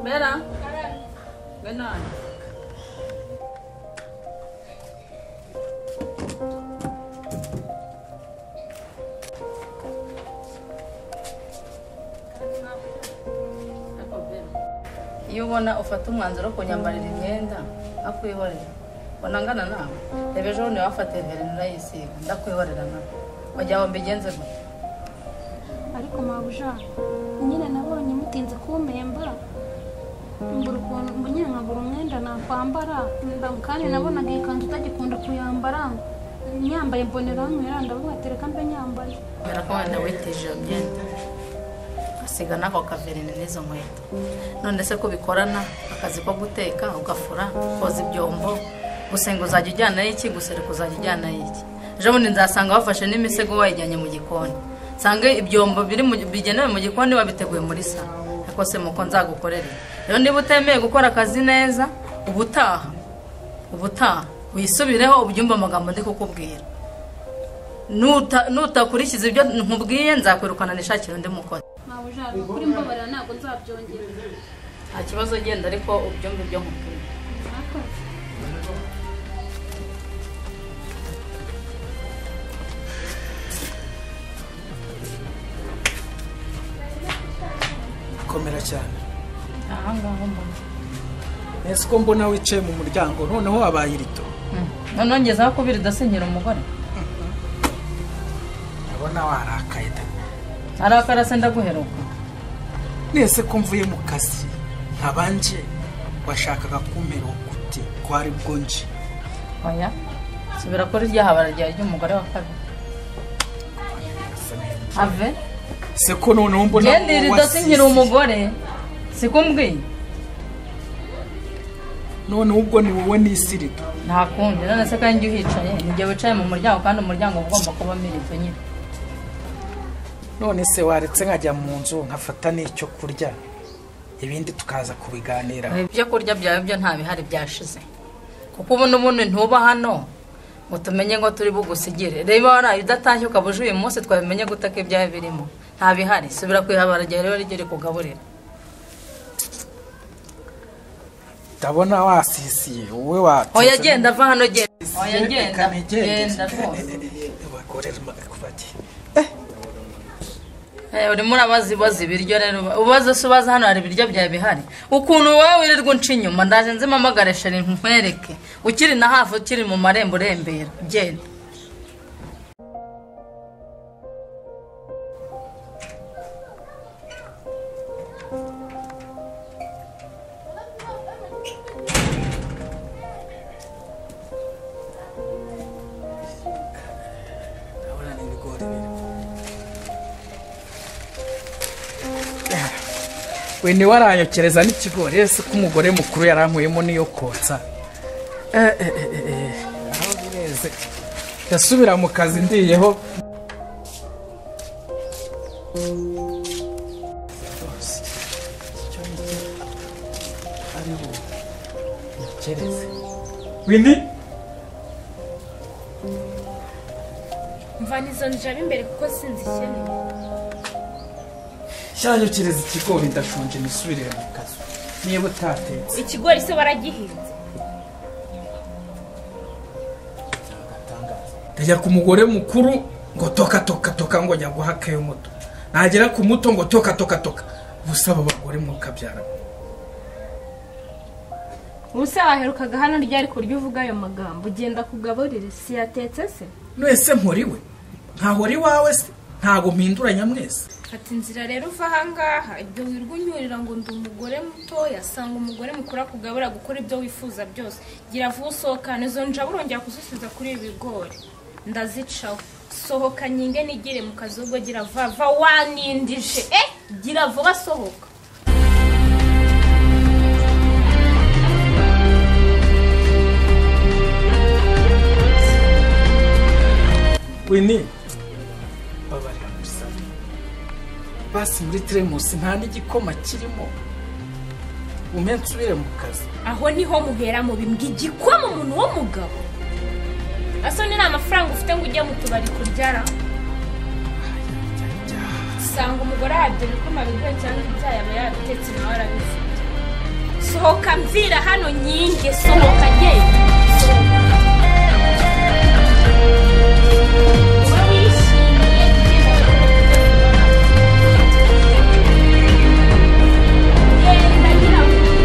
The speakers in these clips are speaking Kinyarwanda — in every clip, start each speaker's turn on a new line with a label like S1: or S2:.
S1: Bella. Ganon. iyo ubona ufata umwanzuro wo kunyambarira imyenda akwihorera ubona angana nawe reba ejo bundi wafatiye verine urayisiga ndakwihorera nawe wajya wumva igenze gute
S2: ariko mabuja nyine nabonye mutinze kumpemba mbura ukuntu mba nyine nkabura umwenda nakwambara Mba- kandi nabonaga iyi kanzu utagikunda kuyambara nyambaye mbonera nywera ndavuga ati reka mbe nyambaye
S1: kubera ko wenda witije iyo myenda asiga n'ako kaverine n'izo nkweto none se ko bikorana akazi ko guteka ugafura koza ibyombo gusenga uzajya ujyana iki gusereka uzajya ujyana iki ejo bundi nzasanga wafashe n'imisego wayijyanye mu gikoni nsanga ibyombo biri mu- bigenewe mu gikoni wabiteguye muri salo ariko se muko nzagukorere rero niba utemeye gukora akazi neza ubutaha ubutaha wisubireho ubyumve amagambo ndi kukubwira Nuta- nutakurikiza ibyo nkubwiye nzakwirukana nishakire undi mukozi
S2: mabuja kuri mbabarira ntabwo nzabyongera
S1: nta kibazo genda ariko ubyumve ibyo nkubwiye
S2: Mwakoze.
S3: komera cyane
S1: aha ngaha mbona
S3: nese ko mbona wicaye mu muryango noneho wabaye irito
S1: noneho ngezeho kubiri idasenyera umugore
S3: ndabona warakaye da
S1: arakara se ndaguheruka
S3: nese ko mvuye mu kazi nkabanje washakaga kumpera ukute ko ari bwo nje
S1: oya subira kuri rya habara ryawe ry'umugore wa kabiri ave
S3: se ko noneho mbona
S1: gendira
S3: wowe
S1: idasenyera
S3: wasize.
S1: umugore sikumbwiye
S3: noneho ubwo ni wowe nisirito
S1: nta kundi none se kandi iyo uhicaye ni igihe wicaye mu muryango kandi umuryango uba ugomba kuba mirito nyine
S3: none se waretse nkajya mu nzu nkafata n'icyo kurya ibindi tukaza kubiganiraho
S1: ibyo kurya byawe byo nta bihari byashize kuko ubu n'ubundi ntuba hano ngo tumenye ngo turi bugusigire reba waraye udatashye ukaba uje uyu munsi twabimenye gutaka ibyawe birimo nta bihari subira ku ihabara ryawe rero ryo rikugaburira
S3: ndabona wasisiye wowe watetse
S1: oya genda ava hano genda oya
S3: Reka
S1: genda
S3: nigende.
S1: genda rwose
S3: Abagore bagiye.
S1: Eh, urimo urabaza ibibazo ibiryo rero ubaza se ubaza hano hari ibiryo byawe bihari ukuntu wowe wirirwa unca inyuma ndaje nzimamagare sheri nkwereke ukiri na hafi ukiri mu marembo urembera genda
S3: Ndabona n'ibigori biri. we niwe aranyokereza n'ikigori ese ko umugore mukuru yari anyweyemo n'iyo kotsa Eh, eh, eh, eh, eh. Aho bireze ndasubira mu kazi ndiyeho Winnie
S4: mvana izo njabe imbere kuko sinzi ikeneye
S3: cyanyukiriza ikigori ndashonje nisubire mu kazi niba utatetse
S4: ikigori se waragihinze
S3: ndajya ku mugore mukuru ngo toka toka toka ngo njya guha keyo muto nagera ku muto ngo toka toka toka gusa aba bagore mukabyara
S4: ubuse waherukaga hano ryari ku buryo uvuga ayo magambo ugenda kugaburire si yatetse se
S3: mwese mpuriwe ntahora iwawe se ntabwo mpinduranya mwese
S4: fata inzira rero uva ahangaha ibyo wirwa unyurira ngo ndi umugore mutoya sanga umugore mukuru akugabura gukora ibyo wifuza byose gira vuba usohokane izo njabe urongera kuzisubiza kuri ibi bigori ndazicaho sohoka nyinge nigire mu kazi ahubwo gira vuba va wanindije eh gira vuba sohoka
S3: wini babarira gusa basi muri teremusi nta n'igikoma kirimo umpe nsubire mu kazi
S4: aho niho muhera mu bimbwa igikwamo umuntu w'umugabo asoni ni amafaranga ufite ngo ujye mu tubari kuryara usanga umugore ahabye ibikoma bigoye cyangwa ibyayi aba yarabitetse nawe arabifite sohoka mvira hano nyinge sohoka genda sohoka Uba wishimye, genda. Genda, nyirarume.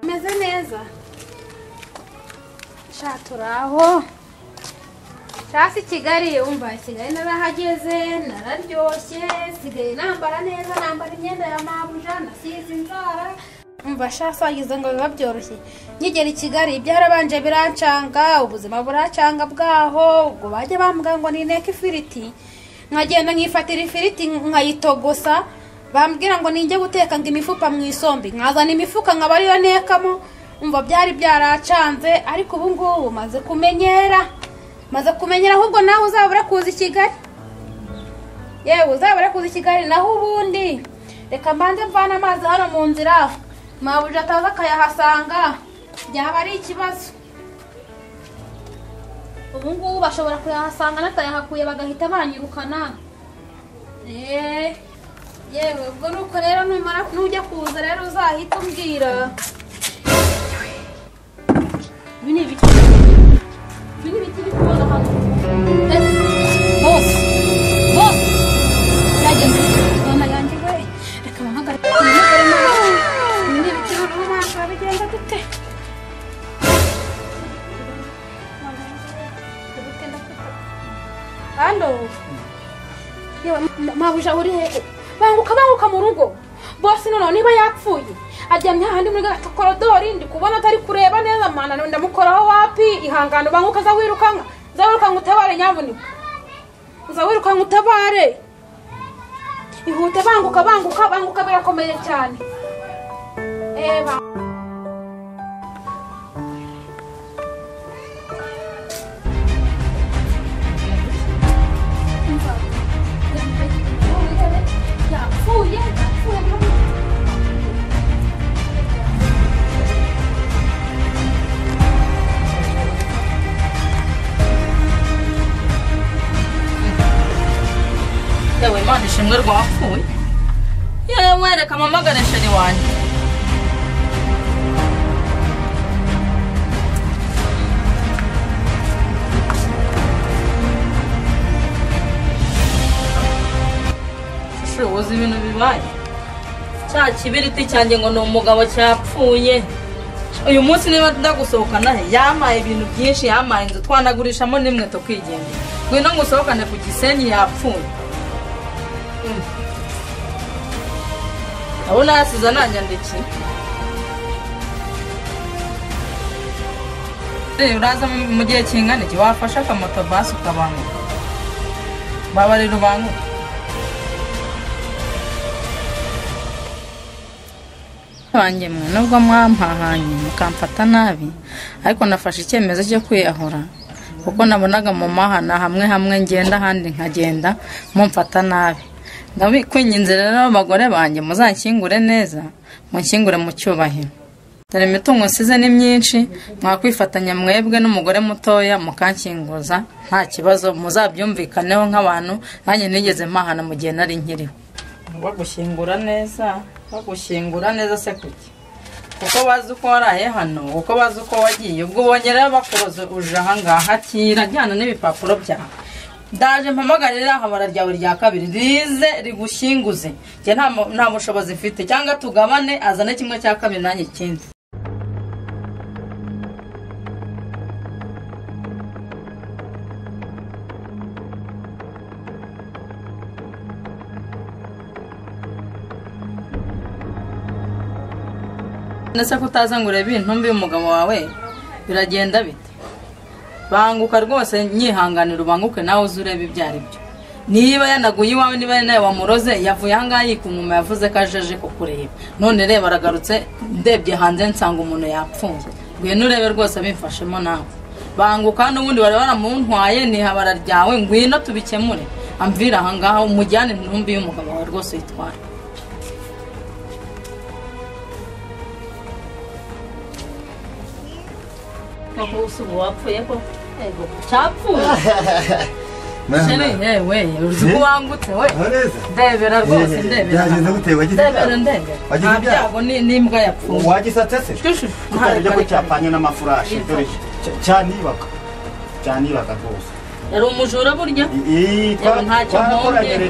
S2: meze neza sha turaho shasi kigali wumva kigali narahageze nararyoshye sigaye nambara neza nambara imyenda ya mabuja nasize inzara umva shasi wagize ngo biba byoroshye nkigera i kigali byarabanje birancanga ubuzima buracanga bwaho ubwo bajya bambwira ngo ninteke ifiriti nkagenda nkifatira ifiriti nkayitogosa bambwira ngo ninjye guteka ngo imifuka mu isombe nkazana imifuka nkaba ariyo ntekamo umva byari byaracanze ariko ubu ngubu maze kumenyera maze kumenyera ahubwo nawe uzabura kuza i kigali yewe uzabura kuza i kigali naho ubundi reka mbanze mvane amazi hano mu nzira mabuja ataza akayahasanga byaba ari ikibazo ubu ngubu bashobora kuyahasanga n'atayahakuye bagahita banyirukana eee yewe ubwo nuko rero numara nujya kuza rero uzahita umbwira ibi ni ibiki ibi ni ibiki biri kubona hano Eh, bose bose byageze mama yanjye we reka muhagarike muhagarike nawe ibi ni ibiki noneho ntabwo bigenda gute hano yewe mabuja uri he banguka banguka mu rugo bose noneho niba yapfuye aryamye hahandi muri gato korodori ndi kubona atari kureba neza mwana ndamukoraho wapi ihangane banguka za wirukanka za wirukanka utabare nyabunika za wirukanka utabare ihute banguka banguka banguka birakomeye cyane eba yapfuye yapfuye biramubabaza.
S1: yewe imana ishimwe rwapfuye yewe reka mpamagare sheri wanjye ushoboza ibintu bibaye cya kibiriti cyanjye ngo ni umugabo cyapfuye uyu munsi niba ndagusohokana he yamaye ibintu byinshi yamaye inzu twanagurishamo nimwe tukigendera ngwino ngusohokane ku gisenyi yapfuye abo nasize ananyandikiye Eh, uraza mu- mu gihe kingana iki wafashe akamoto basi ukabanguka babarira ubanguke banjye mwe nubwo mwampahanye mukamfata nabi ariko nafashe icyemezo cyo kwiyahura kuko nabonaga mu mahana hamwe hamwe ngenda ahandi nkagenda mumfata nabi ndabikwinginze rero abagore banjye muzanshyingure neza munshyingure mu cyubahiro dore imitungo nsize ni myinshi mwakwifatanya mwebwe n'umugore mutoya mukanshyinguza nta kibazo muzabyumvikaneho nk'abantu nanjye nigeze mpahana mu gihe nari nkiriho bagushyingura neza bagushyingura neza se kuki kuko bazi uko waraye hano kuko bazi uko wagiye ubwo ubonye rero bakuroza uje ahangaha kira jyana n'ibipapuro byawe ndaje mpamagarire ahabara ryawe rya kabiri rize rigushyinguze njye nta mu- nta bushobozi mfite cyangwa tugabane azane kimwe cya kabiri nanjye ikindi ndetse ko utaza ngo urebe intumbi y'umugabo wawe biragenda bite banguka rwose nyihanganira ubanguke nawe uze urebe ibyo ari byo niba yanaguye iwawe niba ari nawe wamuroze yavuye ahangaha yikumuma yavuze ko ajeje kukureba none reba aragarutse ndebye hanze nsanga umuntu yapfuye ngwino urebe rwose abimfashemo nawe banguka n'ubundi bari baramuntwaye ni habara ryawe ngwino tubikemure amvira ahangaha umujyane ntumbi y'umugabo wawe rwose witwara koko ubu wapfuye koko ego cyapfuye Sheri, eh, we, uzi ko wangutse we
S5: neza
S1: ndebera rwose
S5: Eh,
S1: ndebera
S5: byagenze gute? Wagize
S1: ndebera
S5: ibyago?
S1: ndebera
S5: Wagize
S1: nta
S5: ibyago?
S1: byago ni- n'imbwa yapfuye
S5: wagisatse se
S1: Shushu,
S5: kutabyo
S1: kare,
S5: ko
S1: kare,
S5: cyapfanye n'amafurashi
S1: Yipfa.
S5: dore cya- cyanibaga cyanibaga rwose
S1: kare. yari umujura burya
S5: iyi
S1: Yewe, ntacyo mpombye.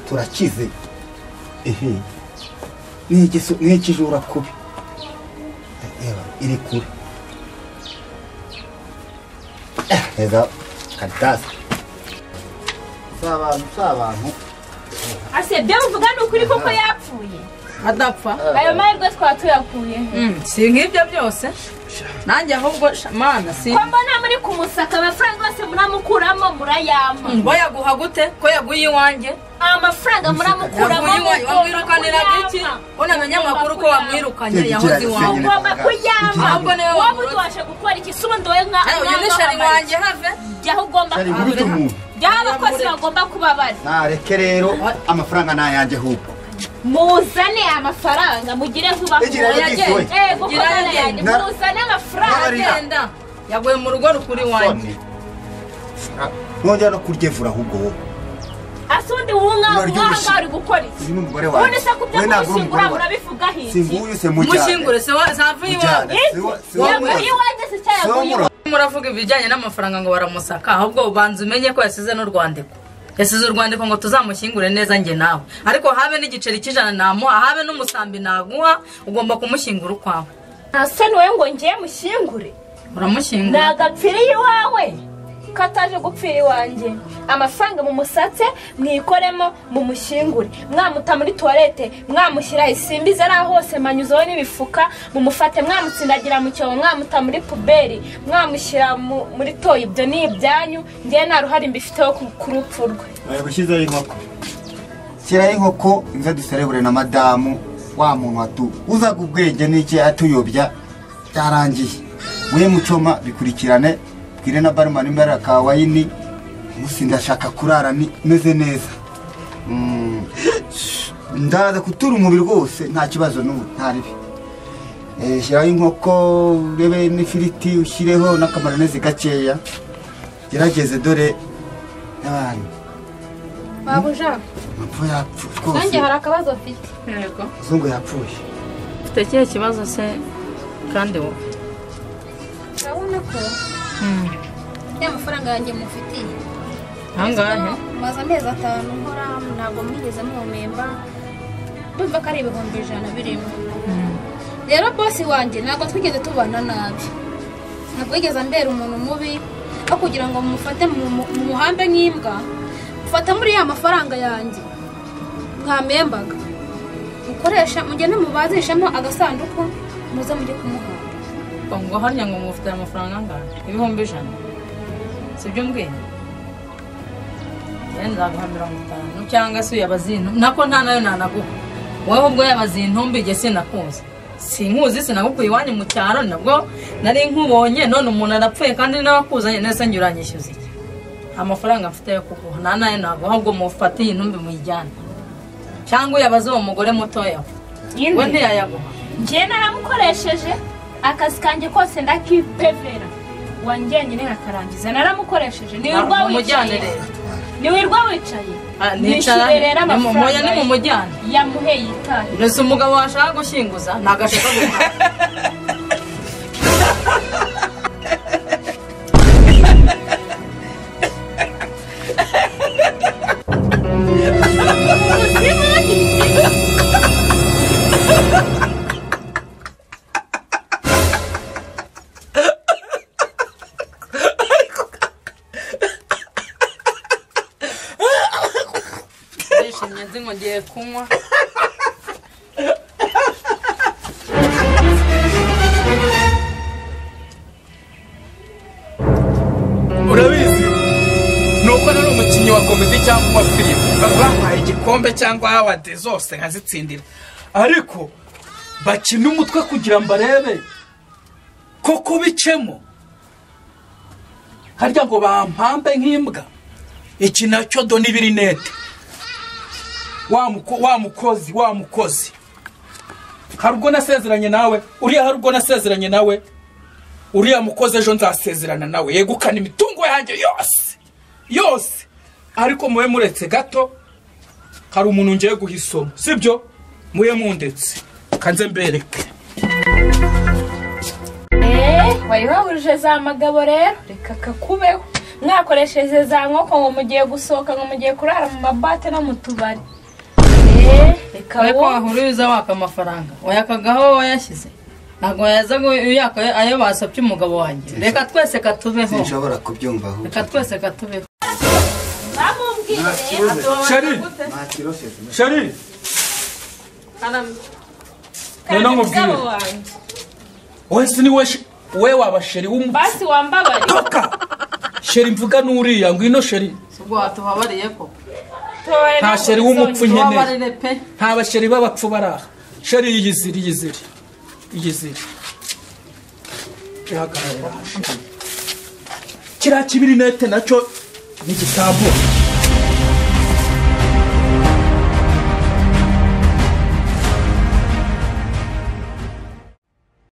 S5: turakize ehe n'igisu- n'ikijura kubi reba iri kure Eh, neza karitasi si abantu si abantu
S4: ase ibyo muvuga ni ukuri kuko yapfuye
S1: adapfa
S4: ayo mahirwe twaba tuyakuye
S1: Mm, si nk'ibyo byose nanjye ahubwo sha- mana si
S4: ko mbona muri kumusaka amafaranga yose muramukuramo murayampa
S1: ngo yaguha gute ko yaguye iwanjye
S4: amafaranga muramukuramo
S1: yaguye iwanjye wamwirukaniraga iki unamenye amakuru ko wamwirukanye yahoze iwawe
S4: ngomba kuyampa
S1: Ahubwo niwe
S4: wowe
S1: wamuroze.
S4: utubasha gukora iki si ubundi wowe nka
S1: Eh, uyu ni
S4: nka-
S1: sheri wanjye have
S4: jyaho ugomba
S5: cyari gukubita umuntu
S4: jyaho abakozi bagomba kuba bari
S5: nareke rero amafaranga ni ayanjye ahubwo
S4: muzane amafaranga mugire vuba
S5: Igira
S4: vuba.
S5: yagiye.
S4: Yego, ko
S1: Igira
S4: nana
S1: yagiye.
S4: yanjye
S5: Na-
S4: muzane amafaranga
S5: Nabarira.
S1: agenda yaguye mu rugo rukuri iwanjye
S5: nongera no kuryevura ahubwo wowe
S4: asa undi wunga
S5: Uraryoshye.
S4: wanga uri gukora
S5: uyu
S4: iki
S5: ni umugore wawe
S4: ubundi se kubyo
S5: wowe ntabwo uri
S4: kumushyingura
S5: umugore wawe
S4: murabivugaho iki
S5: singuye se mujyane
S1: mushyingure se wa- zavuye iwawe
S5: Mujyane. Si wo- si wowe
S4: yaguye
S5: muraza.
S4: iwanjye se cya
S5: Si wowe
S4: yaguye
S5: muraza.
S1: muravuga ibijyanye n'amafaranga ngo baramusaka ahubwo ubanza umenye ko yasize n'urwandiko yasize urwandiko ngo tuzamushyingure neza njye nawe ariko habe n'igiceri cy'ijana namuha habe n'umusambi naguha ugomba kumushyingura ukwawe
S4: asa niwe ngo ngiye mushyingure
S1: uramushyingura
S4: nagapfira iwawe ko ataje gupfira iwanjye amafaranga mumusatse mwikoremo mumushyingure mwamuta muri tuwarete mwamushyira isimbiza ari aho hose manyuzeho n'ibifuka mumufate mwamutsindagira mu cyobo mwamuta muri puberi mwamushyira mu- muri toyi ibyo ni ibyanyu ngewe nta ruhare mbifiteho ku ku rupfu rwe
S5: Oya, gushyizeho inkoko shyiraho inkoko nza duserebure na madamu wa muntu watu uzaga ubwenge n'iki atuyobya byarangiye we mucoma bikurikirane bwire na barumani mbere ka wayini gusa ndashaka kurara ni- meze neza Mm. ndaza kutura umubiri rwose nta kibazo n'ubu nta ribi Eh, shyiraho inkoko urebe n'ifiriti ushyireho n'akamaronezi gakeya gerageze dore n'abantu
S2: babuja
S5: Mapfu yapfu
S2: nanjye
S5: rwose
S2: hari akabazo mfite
S1: yego
S5: muzungu yapfuye
S1: ufite ikihe kibazo se kandi wowe
S2: urabona ko ya mafaranga yanjye mufitiye
S1: ahangahe
S2: maze amezi atanu nkora ntabwo mwigeze muhumemba ndumva ko ari ibihumbi ijana birimo rero bosi wanjye ntabwo twigeze tubana nabi ntabwo yigeze ambera umuntu mubi aho kugira ngo mumufate mu- mu- mumuhambe nk'imbwa mufata muri ya mafaranga yanjye mwamembaga mukoresha mugende mubazishemo agasanduku muze mujye kumuhamba
S1: ngo harya ngo mufite amafaranga angahe ibihumbi ijana si byo mbwiye rero nzaguha mirongo itanu cyangwa se uyabaze iyi ntumbi nako nta nayo nanaguha wowe ubwo yabaze iyi ntumbi igihe sinakuzi sinkuzi sinagukuye iwanyu mu cyaro nabwo nari nkubonye none umuntu arapfuye kandi n'abakuzanye nese njye uranyishyuza iki amafaranga mfite yo kuguha nta nayo naguha ahubwo mufate iyi ntumbi muyijyane cyangwa uyabaze uwo mugore mutoya we. we ntiyayaguha
S4: ngewe naramukoresheje akazi kanjye kose ndakipevera wanjyenyine nkakarangiza naramukoresheje niwirwa
S1: mumujyane
S4: wicaye
S1: rero
S4: niwirwa wicaye
S1: Ah, nicara
S4: nishyure rero
S1: muya
S4: amafaranga ye.
S1: nimumujyane
S4: yamuheye itabi
S1: mbese umugabo washaka gushyinguza ntagashaka gukora ndishimye nzi ngo ngiye kunywa
S3: ubwo nari umukinnyi wa komedi cyangwa uwa filime ba- bampaye igikombe cyangwa hawadi zose nkazitsindira ariko bakina umutwe kugira ngo barebe ko kubicemo harya ngo bampambe nk'imbwa iki nacyo do n'ibirinete wa muko- wa mukozi wa mukozi hari ubwo nasezeranye nawe uriya hari ubwo nasezeranye nawe uriya mukozi ejo nzasezerana nawe yegukana imitungo yanjye yose yose ariko mube muretse gato hari umuntu ngiye guhisoma sibyo mube mundetse kanze mbereke
S4: wari wahurije za magabo rero reka kakubeho mwakoresheje za nkoko ngo mugiye gusohoka ngo mugiye kurara mu mabate no mu tubari Eh, reka
S1: ariko
S4: wo
S1: wahururiza waka amafaranga wayakagaho wowe wayashyize ntabwo wayaza ngo uyaka ayo basabye umugabo wanjye reka twese katubeho
S5: sinshobora kubyumva ahubwo
S1: reka twese katubeho
S3: sheri sheri noneho mubwire.
S4: mugabo wanjye
S3: wese ni we she- we waba sheri w'umutwe
S4: basi wambabare
S3: toka sheri mvuga n'uriya ngwino sheri
S1: si ubwo watubabariye ko
S4: Toya
S3: nta sheri w'umupfu
S4: nzongera.
S3: nkeneye
S1: tubabarire pe
S3: nta basheri b'abapfu bari aha sheri yiyizire yiyizire yiyizire ihagarara kiriya kibirinete nacyo ntigitambuka